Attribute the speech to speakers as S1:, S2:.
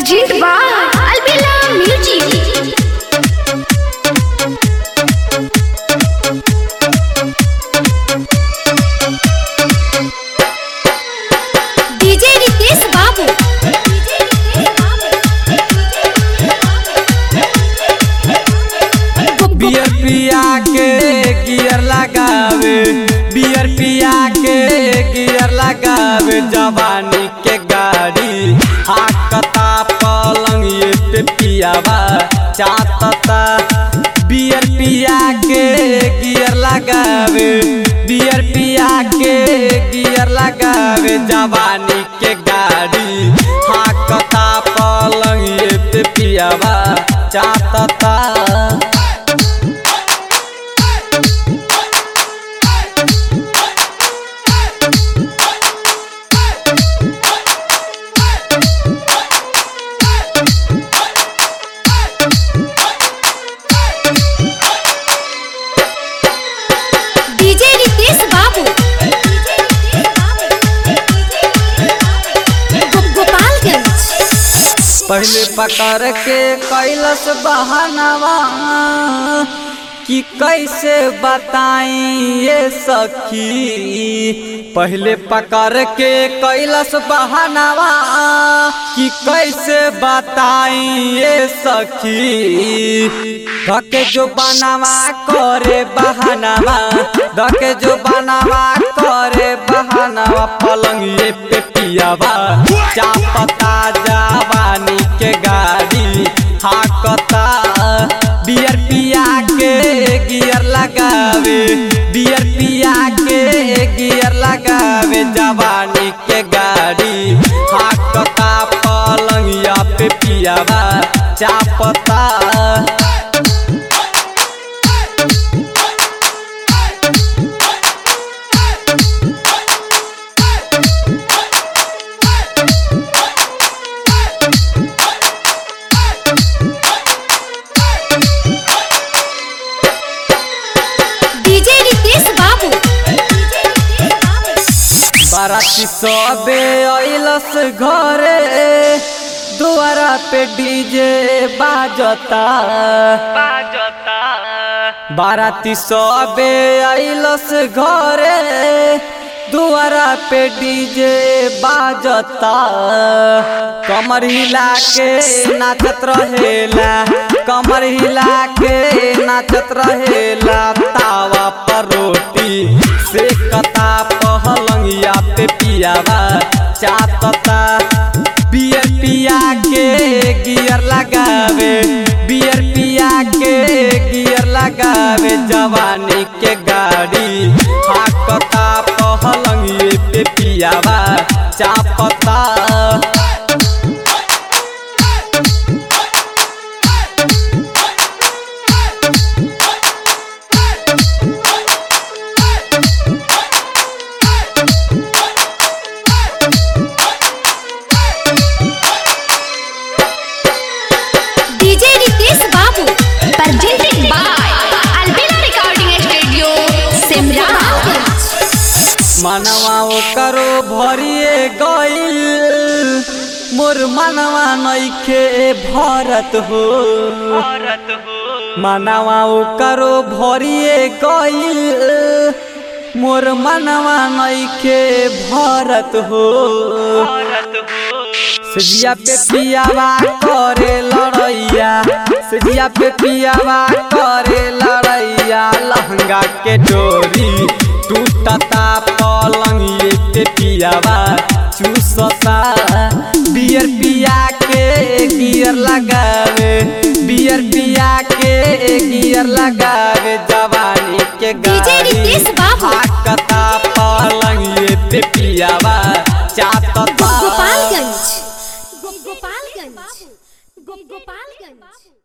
S1: Presented by Albella Music. DJ Ritesh Babu.
S2: Beer पिया के gear लगावे बियर पिया के गियर लगावे जवानी के गाड़ी हाकता पलंग ये पे पियावा चातता बियर पिया के गियर लगावे बियर पिया के गियर लगावे जवानी के गाड़ी हाकता पलंग ये पे पियावा चातता
S1: DJ Ritesh Babu. गो- गोपालगंज
S2: पहले पकड़ के कैलस बहानवा कि कैसे बताई ये सखी पहले पकड़ के कैलस बहानवा कि कैसे बताई ये सखी धके जो बनावा करे बहानवा धके जो बनावा करे बहानवा पलंग ये पे पियावा चापता जवानी के गाड़ी हाकता बियर पिया के गियर लगावे बियर पिया के गियर लगावे जवानी के गाड़ी हाकता पलंगिया पे पियावा चापता
S1: DJ Ritesh Babu.
S2: बाराती सबे अइलस घरे दुआरा पे डीजे बाजता बाजता बाराती सबे अइलस घरे दुआरा पे डीजे बाजता कमर हिला के नाचत रहेला कमर हिला के नाचत रहेला तावा पर रोटी से कता पहलंगिया पे पियावा चातता बियर पिया के गियर लगावे बियर पिया के गियर लगावे जवानी के गाड़ी हाकता पहलंगिए पे पियावा चापता
S1: DJ Ritesh Babu. Presented by Albella Recording Studio, Simranganj.
S2: मनवा करो भरिए गइल मोर मनवा नइखे भरत हो मनवा करो भरिए गइल मोर मनवा नइखे भरत हो सजिया पे पियावा करे लड़ैया सजिया पे पियावा करे लड़ैया लहंगा के डोरी टूटता पलंग ये पे पियावा चूसता बियर पिया के गियर लगावे बियर पिया के गियर लगावे जवानी के
S1: DJ
S2: गाड़ी
S1: रितेश बाबू।
S2: हाकता पलंग ये पे पियावा चातता
S1: Gopalganj. Gopalganj. Gopalganj.